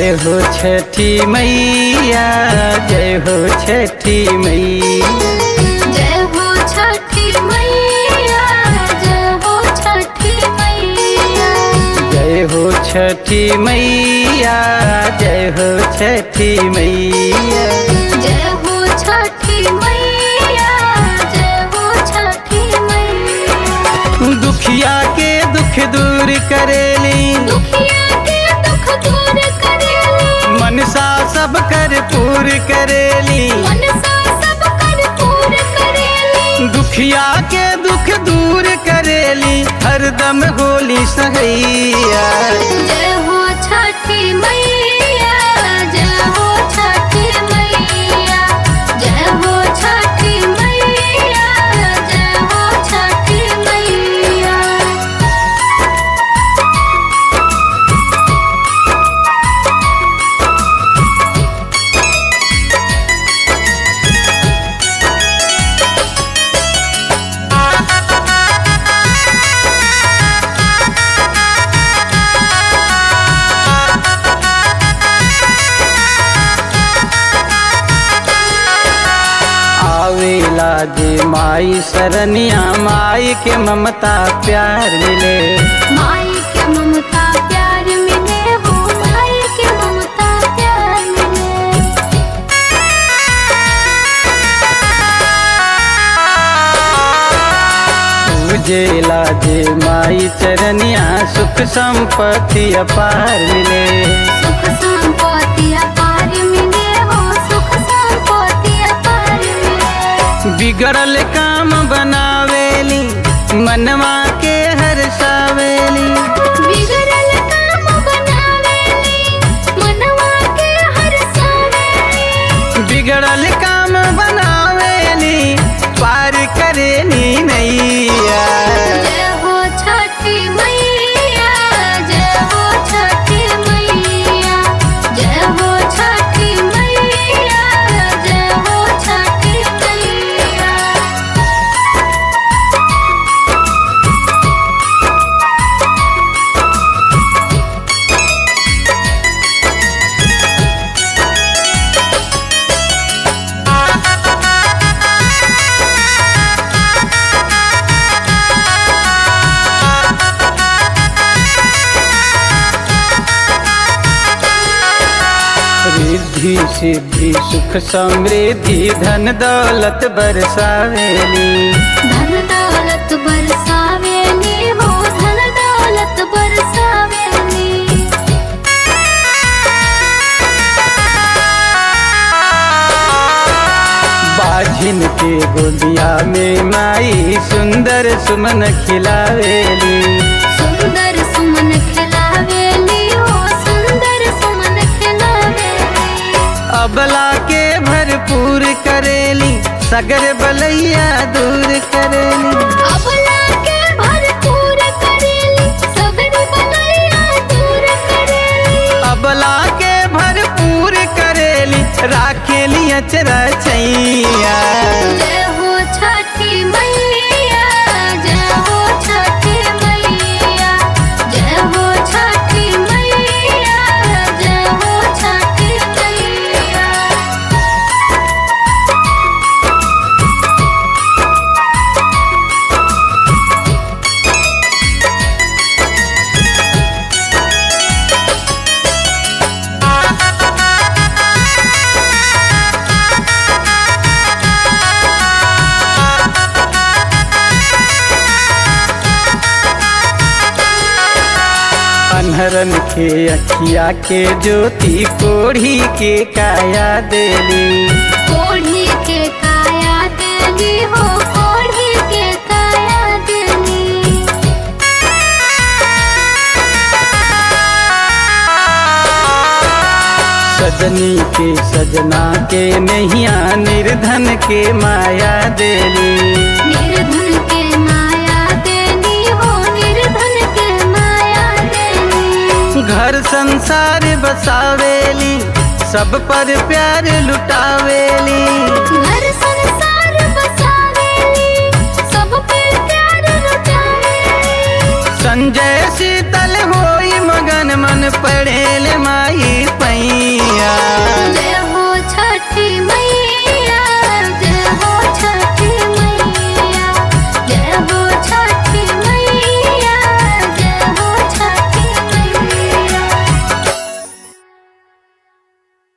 जय हो छठी मैया जय हो छठी मैया जय हो छठी मैया जय हो छठी मैया जय हो छठी मैया जय हो छठी मैया जय हो छठी मैया जय हो छठी मैया दुखिया के दुख दूर करेली दुखिया के दुख दूर करेली मनसा सब कर पूर करेली मनसा सब कर पूर करेली दुखिया के दुख दूर करेली हरदम होली सहैया जय हो छठी मैया जय हो छठी मैया जय हो छठी मैया जय हो छठी मैया आवेला जे माई सरनिया माई के ममता प्यार मिले माई के ममता प्यार मिले हो माई के ममता प्यार मिले पूजेला जे माई चरनिया सुख संपत्ति अपार मिले सुख संपत्ति अपार मिले हो सुख संपत्ति अपार मिले बिगड़ल काम बनावेली मनवा के हर्षावेली बिगड़ल काम बनावेली मनवा के हरसावेली बिगड़ल काम बनावेली पार करेली नैया जय हो छठी मैया जय हो छठी मैया जय हो छठी मैया जय हो छठी मैया रिद्धि सिद्धि सुख समृद्धि धन दौलत बरसावेली धन दौलत बरसावेली हो धन दौलत बरसावेली बाझिन के गोदिया में माई सुंदर सुमन खिलावेली सुंदर सुमन खिलावेली हो सुंदर सुमन खिलावेली अबला के भरपूर करेली सगर बलैया दूर करेली अबला के भरपूर करेली सगर बलैया दूर करेली अबला के भरपूर करेली राखेली अचरा छैया जय हो छठी मैया जय हो छठी मैया जय हो छठी मैया जय हो छठी मैया अनहरन के अखिया के ज्योति कोढ़ी के काया देली कोढ़ी के काया देली हो कोढ़ी के काया देली सजनी के सजना के नैया निर्धन के माया देली निर्धन के माया देली हो निर्धन के माया देली घर संसार बसावेली सब पर प्यार लुटावेली घर संसार बसावेली सब पे प्यार लुटावेली संजय शीतल होई मगन मन पड़ेल माई पई मैया